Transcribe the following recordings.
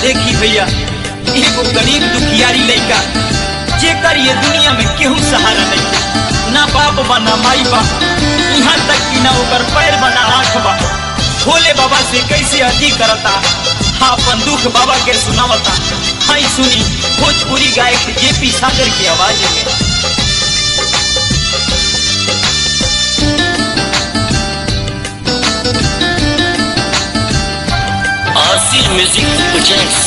देखी भैया एगो गरीब दुखियारी लड़का जेकर ये दुनिया में केहू सहारा नहीं ना बाप बा ना माई बा यहाँ तक कि ना ओकर पैर बा ना आँख बा भोले बाबा से कैसे अति करता हाँ अपन दुख बाबा के सुनावता हाई सुनी भोजपुरी गायक जेपी सागर की आवाज में आसिफ म्यूजिक प्रोजेक्ट्स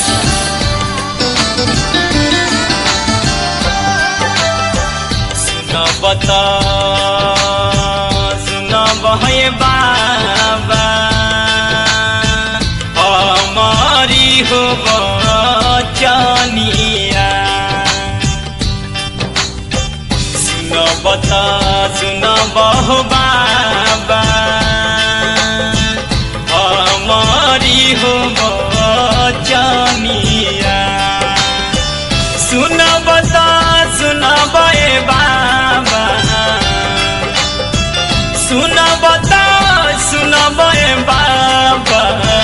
सुना बता सुना बहे बाबा हमारी हो बचनिया सुना बता सुना बहु बाबा हमारी हो बचनिया सुन बता सुन बे बाबा सुन बता सुन बे बाबा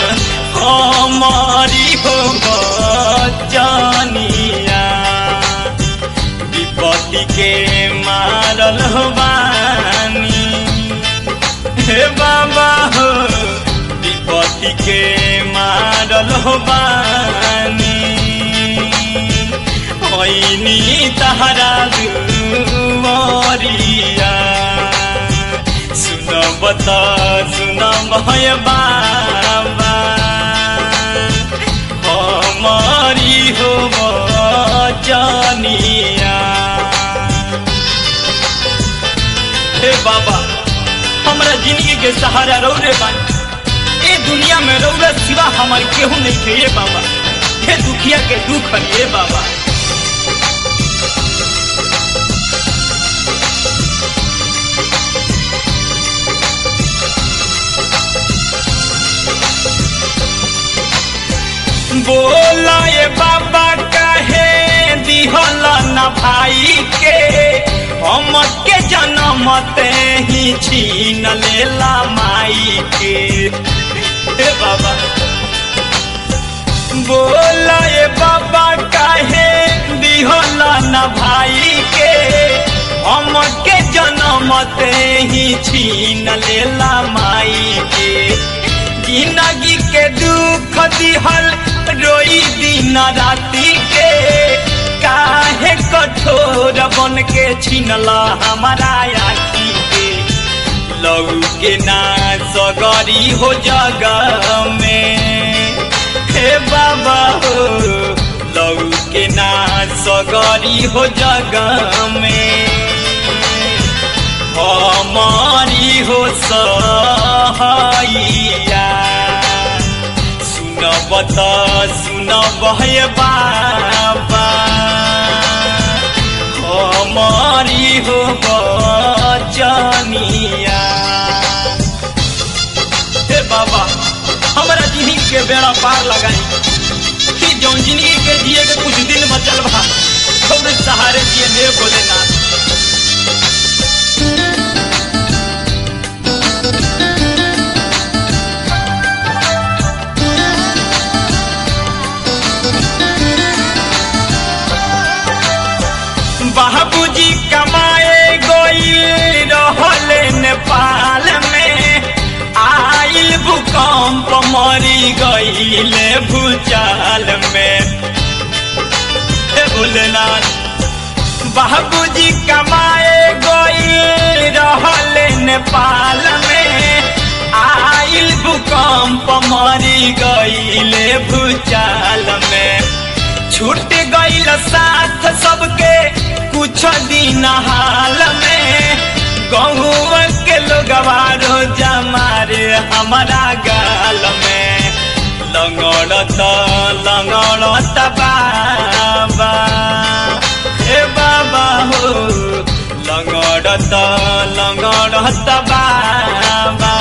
हमारी हो बचनिया विपत्ति के मारल हो बानी हे बाबा हो विपत्ति के मारल हो बानी ऐनी तहरा दुआरिया सुन बता सुन भय बाबा हमारी हो बचनिया हे बाबा हमरा जिंदगी के सहारा रौरे बानी ए दुनिया में रौरे सिवा हमार केहू नहीं थे ये बाबा हे दुखिया के दुख है ये बाबा बोला ये बाबा कहे दिहल न भाई के हम के जन्म ते ही छीन लेला माई के हे बाबा बोला ये बाबा कहे दिहल न भाई के हम के जन्म ते ही छीन लेला माई के जिंदगी के दुख दिहल रोई दिन राती के काहे कठोर बन के छिनला हमारा आखी के लऊ के ना सगरी हो जगह में हे बाबा हो लऊ के ना सगरी हो जगह में हमारी हो सहाइया सुन बता सुन बहे बाबा हमारी हो बचनिया हे बाबा हमरा जिंदगी के बेड़ा पार लगाई कि जौन जिंदगी के जिए के कुछ दिन बचल बा थोड़े सहारे दिए हे भोलेनाथ बाबूजी कमाए गईल रहले नेपाल में आइल भूकंप मरी गईले भूचाल में हे भोलेनाथ बाबूजी कमाए गईल रहले नेपाल में आइल भूकंप मरी गईले भूचाल में छूट गईल साथ सबके कुछ दिन हाल में गहुआ के लोगवा रोजा मारे हमारा गाल में लंगड़त लंगड़त बाबा हे बाबा हो लंगड़त लंगड़त बाबा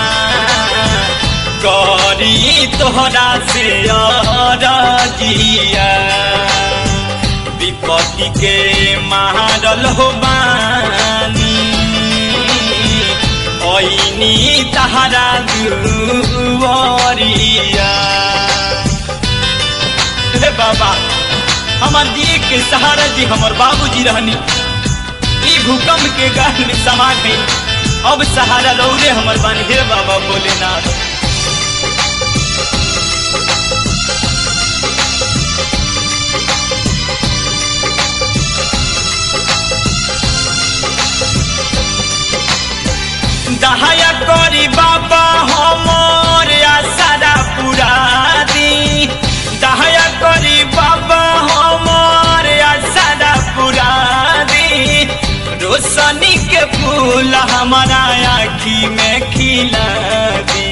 करी तोहरा से जिया विपत्ति के मारल हो बानी ऐनी तहरा दुआरिया बाबा हमार दिए के सहारा जी हमार बाबूजी रहनी ई भूकंप के गाल में समा गई अब सहारा रौरे हमर बन हे बाबा भोलेनाथ दहाया करी बाबा हमर आसारा पूरा दी दहाया करी बाबा हमर आसारा पूरा दी रोशनी के फूल हमारा आखी में खिला दी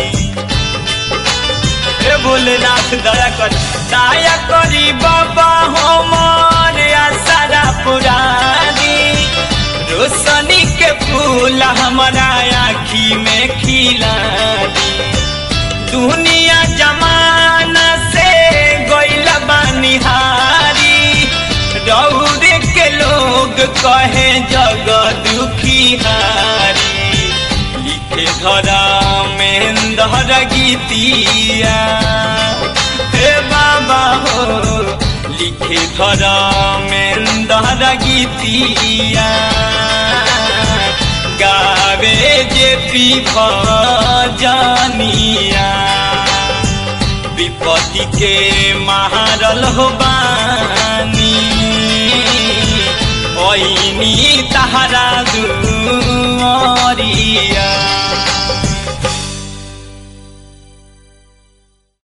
हे भोलेनाथ दया कर दया करी बाबा हमर आसारा पूरा दी रोशनी के फूल हमारा आखी में खिला दी दुनिया जमाना से गइल बनिहारी रौरे के लोग कहे जग दुखी हारी लिखे धरा में धर गीतिया हे बाबा हो लिखे धरा में धर गीतिया गावे जे पी जानिया विपत्ति के महारल हो बानी ओइनी तहरा दू